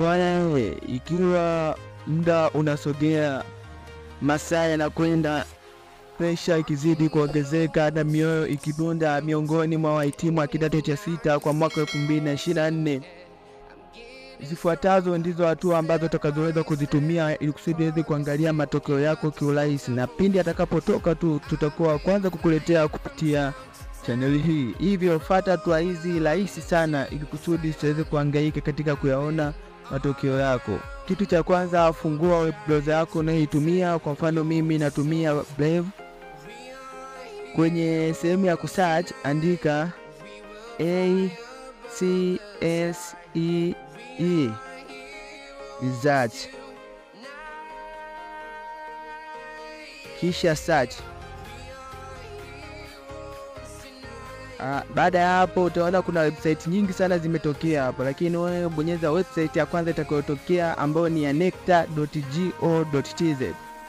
Bwana, ikiwa muda unasogea, masaa yanakwenda, presha ikizidi kuongezeka na mioyo ikidunda miongoni mwa wahitimu wa kidato cha sita kwa mwaka elfu mbili na ishirini na nne zifuatazo ndizo hatua ambazo utakazoweza kuzitumia ili kusudi uweze kuangalia matokeo yako kiurahisi, na pindi atakapotoka tu tutakuwa wa kwanza kukuletea kupitia chaneli hii. Hivyo fuata hatua hizi rahisi sana ili kusudi usiweze kuhangaika katika kuyaona matokeo yako. Kitu cha kwanza, fungua web browser yako unayoitumia. Kwa mfano mimi natumia Brave. Kwenye sehemu ya kusearch andika a c s e e research, kisha search. Ah, baada ya hapo utaona kuna website nyingi sana zimetokea hapo, lakini wewe bonyeza website ya kwanza itakayotokea ambayo ni ya necta.go.tz.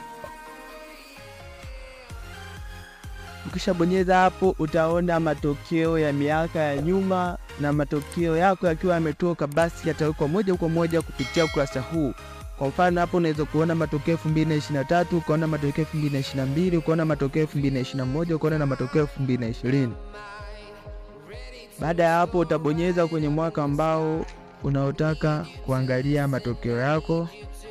Ukishabonyeza hapo utaona matokeo ya miaka ya nyuma, na matokeo yako yakiwa yametoka, basi yatawekwa moja kwa moja kupitia ukurasa huu. Kwa mfano hapo unaweza kuona matokeo 2023, ukaona matokeo 2022, ukaona matokeo 2021, ukaona na matokeo 2020. Baada ya hapo utabonyeza kwenye mwaka ambao unaotaka kuangalia matokeo yako.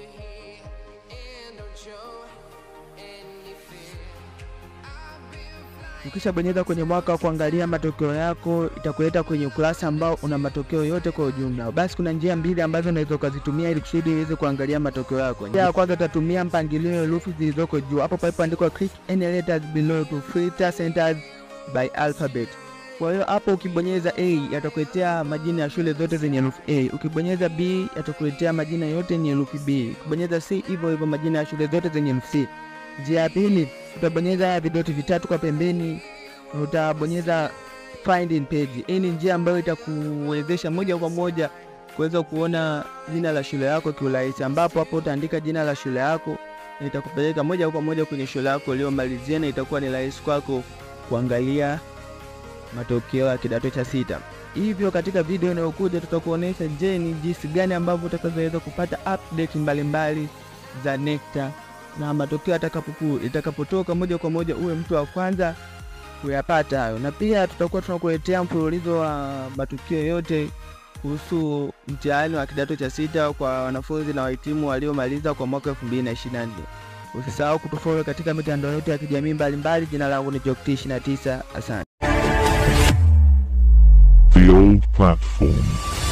Ukishabonyeza kwenye mwaka wa kuangalia matokeo yako, itakuleta kwenye ukurasa ambao una matokeo yote kwa ujumla. Basi kuna njia mbili ambazo unaweza ukazitumia ili kusudi iweze kuangalia matokeo yako. Njia ya kwanza utatumia mpangilio wa herufi zilizoko juu hapo palipoandikwa click any letters below to filter centers by alphabet. Kwa hiyo hapo ukibonyeza A yatakuletea majina ya shule zote zenye herufi A. Ukibonyeza B yatakuletea majina yote yenye herufi B. Ukibonyeza C hivyo hivyo majina ya shule zote zenye herufi C. Njia ya pili utabonyeza haya vidoti vitatu kwa pembeni, utabonyeza find in page. Hii ni njia ambayo itakuwezesha moja kwa moja kuweza kuona jina la shule yako kiurahisi, ambapo hapo utaandika jina la shule yako na itakupeleka moja kwa moja kwenye shule yako uliyomalizia, na itakuwa ni rahisi kwako kuangalia matokeo ya kidato cha sita. Hivyo katika video inayokuja tutakuonesha je, ni jinsi gani ambavyo utakazoweza kupata update mbalimbali za NECTA na matokeo atakapoku itakapotoka moja kwa moja uwe mtu wa kwanza kuyapata hayo, na pia tutakuwa tunakuletea mfululizo wa matukio yote kuhusu mtihani wa kidato cha sita kwa wanafunzi na wahitimu waliomaliza kwa mwaka 2024. Usisahau kutufollow katika mitandao yote ya kijamii mbalimbali. Jina langu ni Jokti 29. Asante. The old platform.